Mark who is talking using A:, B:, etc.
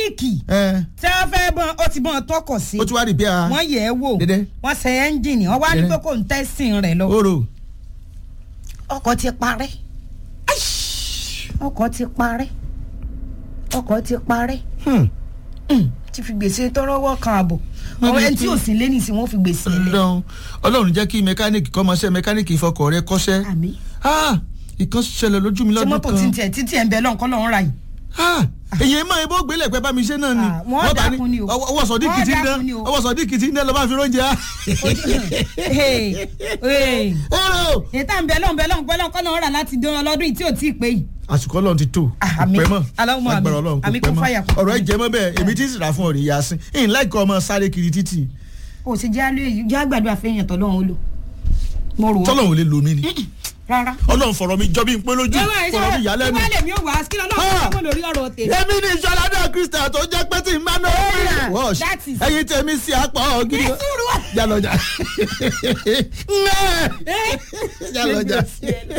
A: mẹkáníìkì
B: ẹ
A: tí wọ́n fẹ́ bọ́n ó ti bọ́n tọkọ̀ sí
B: ó ti wá rí bí a
A: wọ́n yẹ̀ ẹ́ wò
B: Dédé.
A: wọ́n ṣe ẹ́ńjìnì wọ́n wá ní
B: Dédé.
A: pé kò ń tẹ́sìn rẹ̀ lọ
B: oró
A: ọkọ̀ ti parẹ́ ọkọ̀ ti parẹ́ ọkọ̀ ti parẹ́
B: Hmm.
A: ti fi gbèsè tọrọwọ́ kan àbọ̀
B: Wọ́n
A: ọ̀rọ̀
B: ní
A: ẹni tí
B: pé-
A: ò sí lé nìsín wọ́n fi gbèsè lẹ̀
B: ọlọ́run ọlọ́run jẹ́ kí mẹkáníìkì kọ́mọṣẹ́ mẹkáníìkì ìfọkọ̀ rẹ kọ́ṣẹ́
A: àmì
B: Ah, ìkan ṣẹlẹ̀ lójú mi
A: tí
B: lọ́dún
A: mọ́tò ti ń
B: kan
A: tiẹ̀ títí ẹ̀ ń bẹ lọ́nkọ́ lọ́run ra yìí
B: Ah, èyí máa ń bó gbélé pẹ́ bá mi ṣe náà ni
A: Ah, wọ́n
B: Wọ́n bá ní,
A: dákun ni o.
B: ọwọ́ ọwọ́ sọ̀dí
A: Wọ́n
B: kìtì ń
A: dákun ni
B: dẹ́
A: o.
B: ọwọ́ sọ̀dí kìtì ń dẹ́ lọ́ bá fi róúnjẹ á.
A: Hey, hey.
B: Èrò.
A: ètò à ń bẹ lọ́n bẹ lọ́n pẹ́ lọ́nkọ́ lọ́run rà láti dán ọlọ́dún yìí tí ò tí ì pé yìí
B: àsìkò ọlọ́run ti tó
A: Ah,
B: kò
A: àmín.
B: pẹ́ mọ́
A: Allahumma àmín.
B: agbára ọlọ́run kò
A: Àmín
B: pẹ́
A: kún fàyà
B: mọ́
A: kún.
B: ọ̀rọ̀ ẹ̀ jẹ́ mọ́ bẹ́ẹ̀ èmi tí ń sì rà fún ọ̀rẹ́ ìyá sí ìyìn láìka ọmọ sáré kiri títì
A: o sì jẹ́ alẹ́ yìí jẹ́ àgbàdo àfẹ́yàn tọ́lọ́run ó lò mo rò ó
B: tọ́lọ́run ò lè lò mí ni
A: rárá.
B: ọlọ́run fọ̀rọ̀ mi jọ bí n pé lójú
A: Ẹ wá, ẹ
B: fọ̀rọ̀ mi
A: ṣe
B: yà lẹ́nu.
A: wọ́n lè mí ò wá kí lọ́lọ́run
B: Ah.
A: kọ́ mọ́ lórí ọ̀rọ̀ tèmi.
B: èmi ní ìṣọ̀ládọ̀ kristian tó jẹ́ pé tí n bá náà
A: Yeah,
B: wọ́ọ̀ṣ
A: that is-
B: ẹyin tèmi sí apá ọ̀gídì
A: Ní sùúrù.
B: jalọjà
A: Eh?
B: jalọjà.